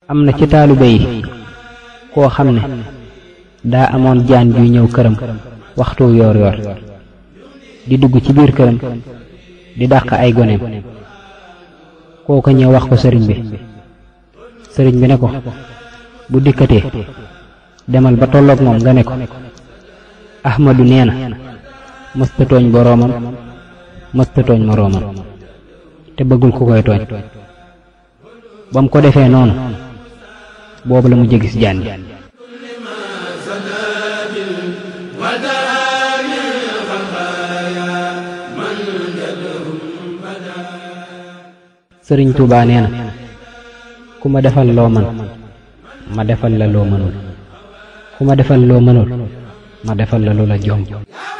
am na ci taalibe yi koo xam ne daa amoon jaan juy ñëw këram waxtu yoor yoor di dugg ci biir këram di dàq ay goneem kooka ñëw wax ko sëriñ bi sëriñ bi ne ko bu dikkatee demal ba tolloog moom nga ne ko ahmadu nee na mësta tooñ boroomam mësta tooñ moroomam te bëggul ku koy tooñ ba mu ko defee noonu boobu la mu jégis jaan ji sëriñ Tuubaa nee na ku ma defal loo man ma defal la loo mënul ku ma defal loo mënul ma defal la lu la jom